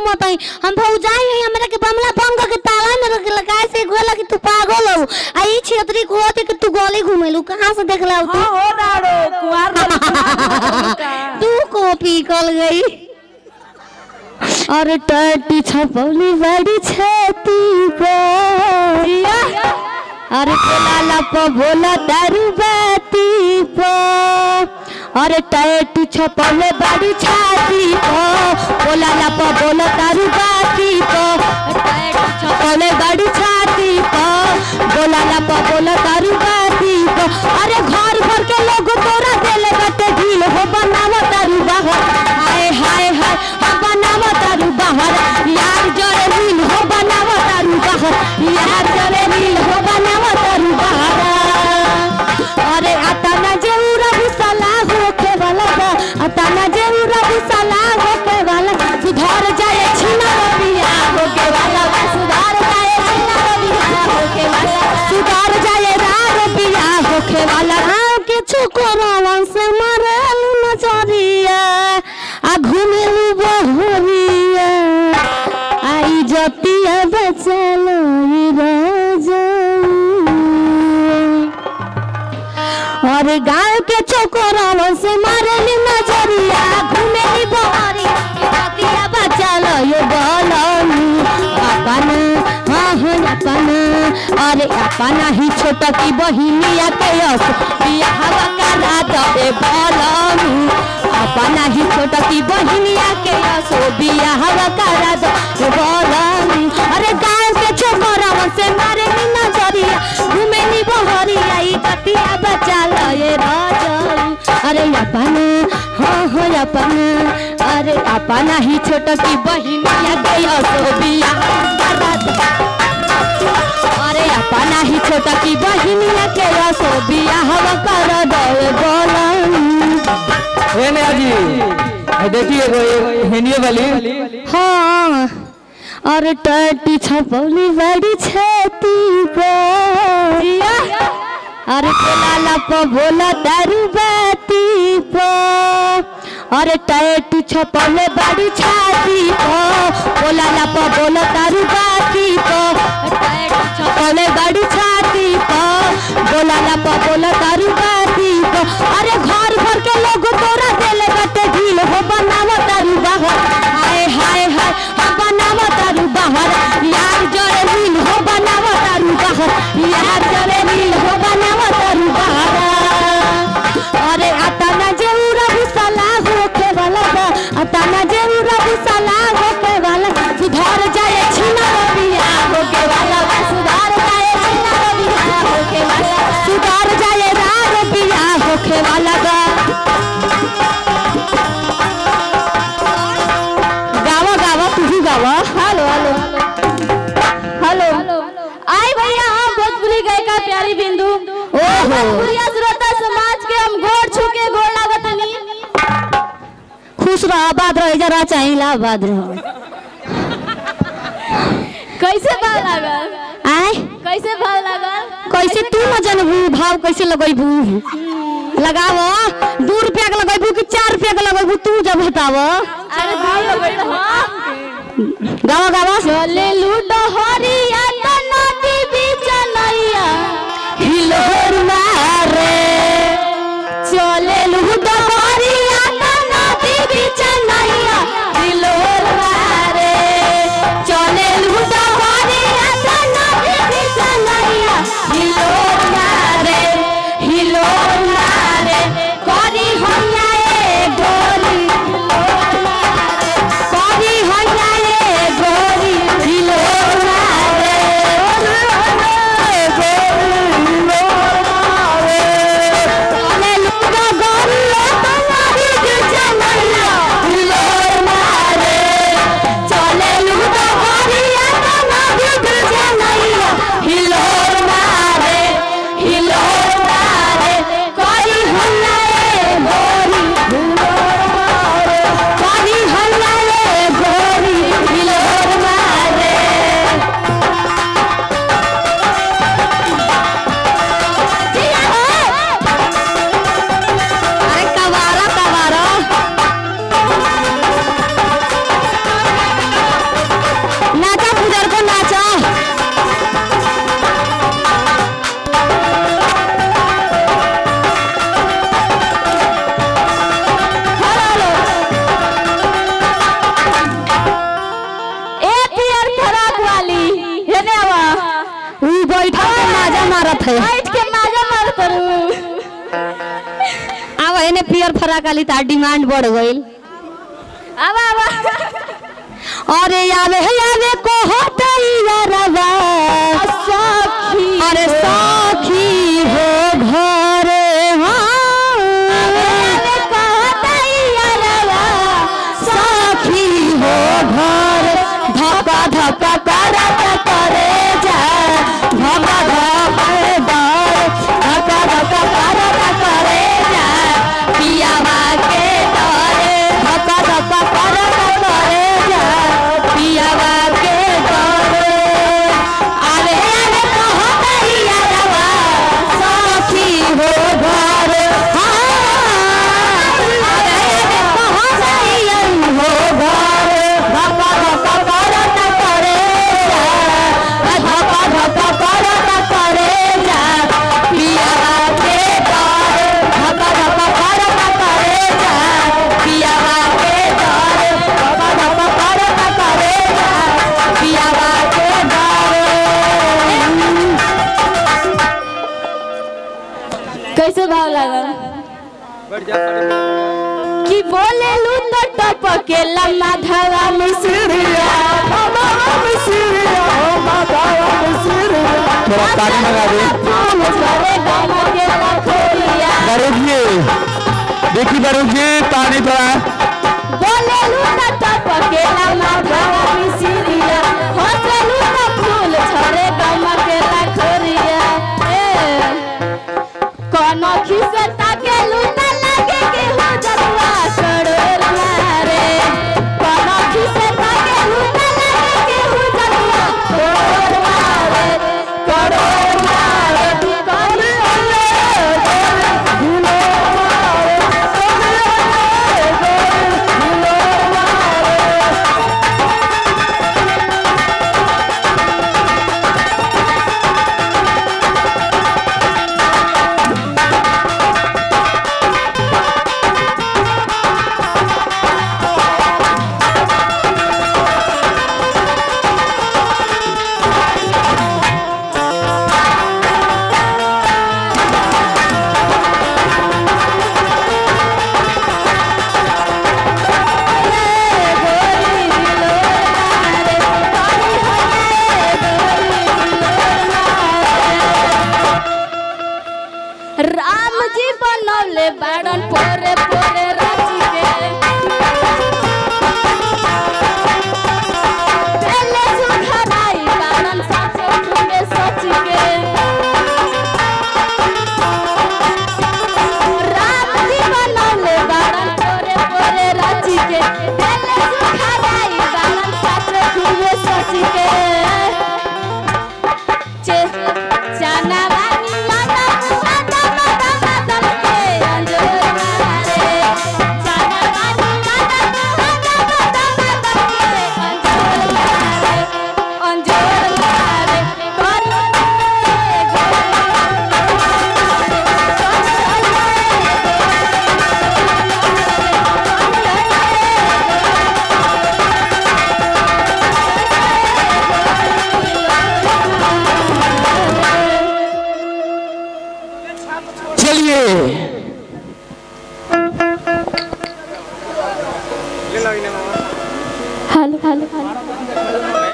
घूमत हई हम भौजाई हई हमरा के बमला बंद के ताला में रख लगाए से गोला कि तू पागल हो आ ई छेत्री को होते कि तू गोली घूमेलू कहां से देखला तू हाँ हो दाड़ो कुआर वाली कुआर का। तू कॉपी कल गई और टटी छपौली बड़ी छेती पर अरे बोला लप बोला दारू बाती पर अरे टैटू छपौले बड़ी छाती पर बोला लप बोला दारू बाती पर टैटू छपौले बड़ी छाती पर बोला लप बोला दारू बाती पर अरे घर भर के लोग तोरा देले बटे ढील हो बनावा दारू बाहर हाय हाय हाय हो बनावा दारू बाहर यार जरे नील हो बनावा दारू बाहर यार जरे नील हो बनावा दारू बाहर अरे आता ना जेऊरा भुसला होके वाला बा आता ना जेऊरा भुसला होके वाला सुधार जाए छिना रबिया होके वाला बा सुधार जाए छिना रबिया होके वाला सुधार जाए रा रबिया होके वाला हाँ के छोकरावा से मारल नजरिया आ घुमेलू बहरिया आई जतिया बचलो और गांव के छोकरावा से मारली नजरिया घुमेली बहरिया जतिया बचलो ये बोलनी अपन हाँ हाँ अपन अरे अपन ही छोटा की बहिनिया के यस बियाह करा दे बोलनी अपन ही छोटा की बहिनिया के यस बियाह करा दे बोलनी अरे गांव के छोकरावा से मारली नजरिया घुमेली बहरिया ई जतिया बचलो ये राजा अरे अपन हाँ हाँ अपन अरे अपन ही छोटा की बहिनिया के यस बियाह करा दे अरे अपना ही छोटा की बहिनिया के रसो बियाह कर दे बोलन हे नया जी ये देखिए एगो ये हेनिए वाली हाँ और टटी छपौली बड़ी छेती पर अरे बोला लप बोला दारू बाती पर अरे टैटू छपौले बड़ी छाती पर बोला लप बोला दारू बाती पर टैटू छपौले बड़ी छाती पर बोला लप बोला दारू बाती पर अरे घर भर के लोग तोरा देले बटे ढील हो बनावा दारू बाहर हाय हाय हाय हो बनावा दारू बाहर यार जरे नील हो बनावा दारू बाहर यार जरे नील हो बनावा दारू बाहर अरे आता ना जेऊरा भुसला होके वाला बा आता ना जेऊरा भुसला होके वाला सुधार जाए छिना रबिया होके वाला बा सुधार जाए छिना रबिया होके वाला सुधार जाए रा रबिया होके वाला बा गावा गावा तू ही गावा हेलो हेलो हेलो आई भैया हम भोजपुरी गायिका प्यारी बिंदु ओहो। भोजपुरी श्रोता समाज के हम गोड़ छू के गोड़ लागतनी खुश रह आबाद रह जरा चाहिए आबाद रह कैसे भाव लागल आय कैसे भाव लागल कैसे तू न जानबू भाव कैसे लगैबू लगाव दू रुपया के लगैबू कि चार रुपया के लगैबू तू जब बताव अरे भाव लगल हां गावा गावा चले लूडो हरिया तो नदी बीच नैया हिलोर मारे चले लूडो हरिया तो नदी बीच नैया हिलोर मारे चले लूडो हरिया तो नदी बीच नैया हिलोर मारे हिलोर मारे करी होया ए गोरी हिलोर मारे करी होया ए गोरी हिलोर मारत है बैठ के माजा मार करू अब एने पियर फराक वाली तार डिमांड बढ़ गईल अब अब अरे आवे आवे को होते यारवा सखी अरे साखी हो घरे अरे कहता यारवा साखी हो घर धक्का धक्का करत करे जा धक्का धक्का डर धक्का धक्का करत करे जा पियावा के डरे धक्का धक्का करत करे जा पियावा के डरे अरे अरे कहत यारवा साखी हो घर हाँ अरे अरे कहत हो घर धक्का धक्का करत करे जा धक्का धक्का करत करे जा पियावा के डर धक्का धक्का करत करे जा पियावा के डर धक्का धक्का करत करे जा पियावा के डर कैसे भाव लागल कि बोले लू तो टपके लम्मा धवा मिसरिया थोड़ा पानी मंगा दे करे गम के लखोरिया बारूद जी देखी बारूद जी पानी थोड़ा बोले लू तो टपके लम्मा धवा मिसरिया हंसे लू तो फूल छरे गम के लखोरिया ए कोनो खिसे ताके लू तो लगे के हो जतवा करोड़ मारे कोनो खिसे ताके लू तो लगे के हो जतवा करोड़ मारे करोड़ मारे करोड़ राम जी बनौले बाड़न पोरे पोरे राजी के पहले सुधराई बाड़न सासो में सच के राम जी बनौले बाड़न पोरे पोरे राजी के पहले सुधराई बाड़न सासो में सच के चे- चाना वाली माता माता माता माता के अंजोर मारे चाना वाली माता माता माता माता के अंजोर मारे अंजोर मारे कर चलिए हेलो हेलो हेलो